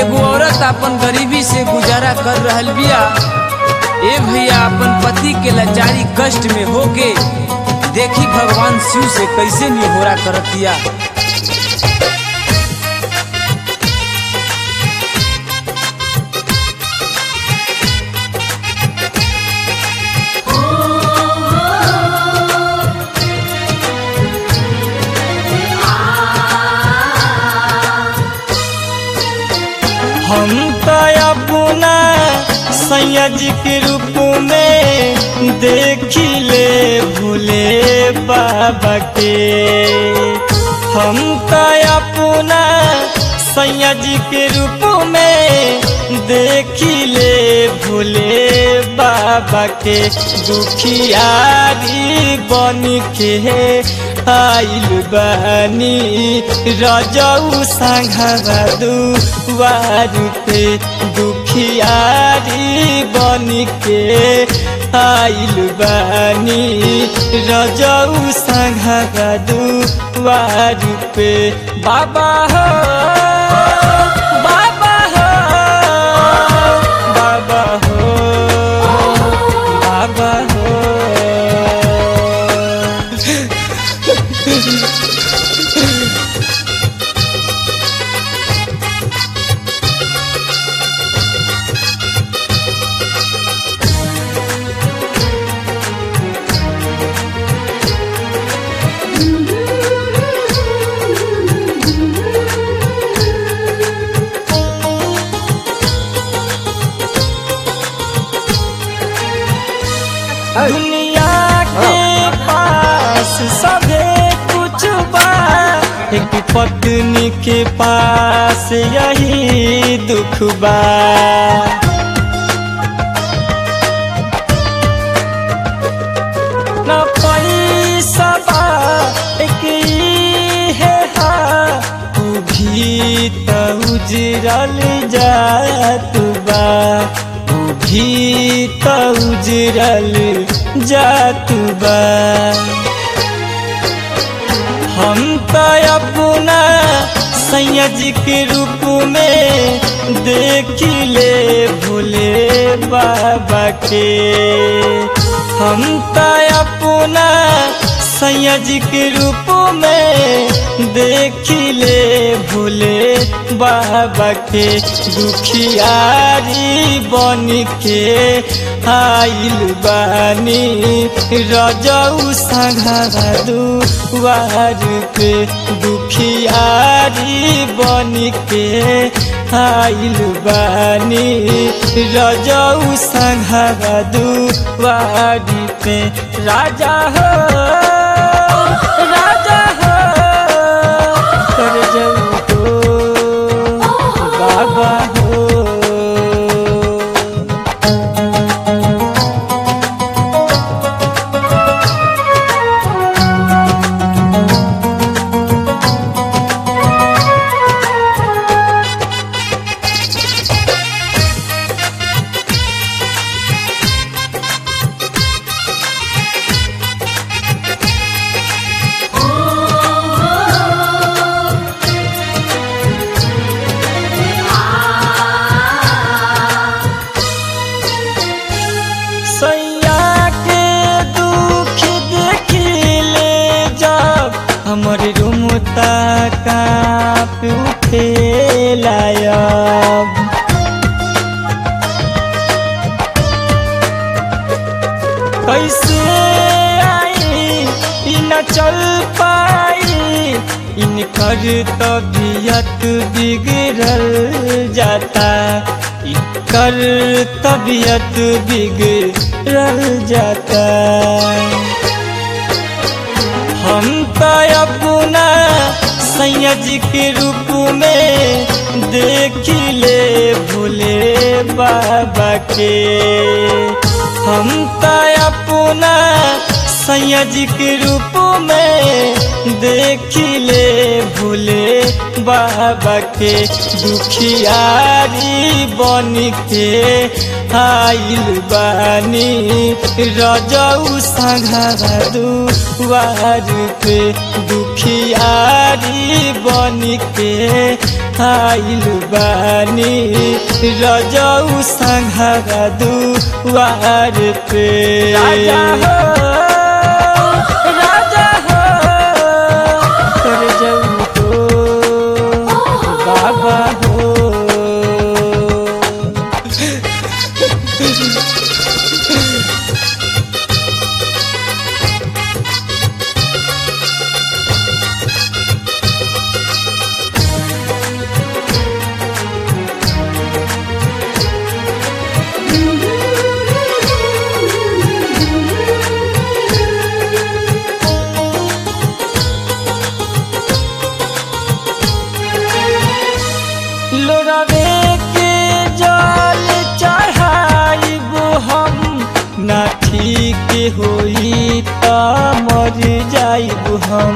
एगो औरत अपन गरीबी से गुजारा कर रहल बिया ए भैया अपन पति के लाचारी कष्ट में होके देखी भगवान शिव से कैसे निहोरा करतिया हम तो अपना सैयद के रूप में देखिले भूले बाबा के हम तो अपना सैयद के रूप में देखिले भूले बाबा के दुखियारी बन के आइल बानी रजऊ संघवा दुआर पे दुखियारी बन के आइल बानी रजऊ संघवा दुआर पे बाबा हो बाबा हो बाबा हो बाबा हो दुनिया के पास सभे कुछ बा एक पत्नी के पास यही दुख बा न पैसा बा एक ई है हा तू भी त उजरल जात बा तू भी त उजरल जात बा हम तो अपना सैयद के रूप में देखिले भोले बाबा के हम तो अपना सैयद के रूप में देखिले भोले बाबा के दुखियारी बन के आइल बानी रजऊ संघा दुआर पे दुखियारी बन के आइल बानी रजऊ संघा दुआर पे राजा हो राजा हो कर जाऊ हो बाबा हो सैया के दुख देखिले जब हमर रुमता काप उठे लायब कैसे आई इ न चल पाई इनकर तबीयत बिगड़ल जाता इनकर तबीयत बिगड़ल जाता हम तो अपना सैयद के रूप में देखिले भोले बाबा के हम तो अपना सैयद के रूप में देखिले भोले बाबा के दुखियारी बन के आइल बानी रजऊ संघा दुआर पे दुखियारी बन के आइल बानी रजऊ संघरा दुआर पे राजा हो राजा हो कर जाऊ हो बाबा हो लोरवे के जल चढ़ाइबो हम ना ठीक होई त मर जाइबो हम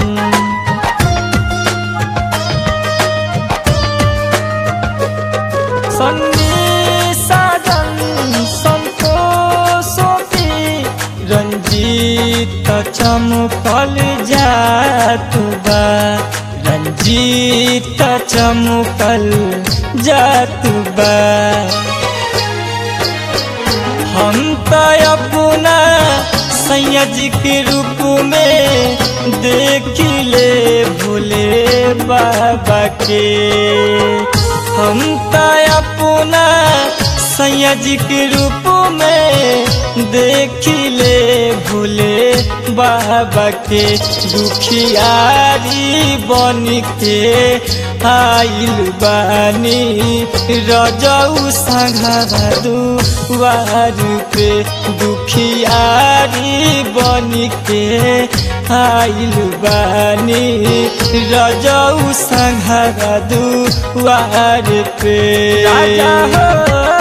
सन्नी साजन संतोषो की रंजीत चमकल जातु बा रंजीत चमकल जातु बा हम त अपना सैयद के रूप में देखिले भोले बाबा के हम त अपना सैयद के रूप में देखिले भोले बाबा के दुखियारी बन के आइल बानी रजऊ संघरा दुआर पे दुखियारी बन के आइल बानी रजऊ संघरा दुआर पे राजा हो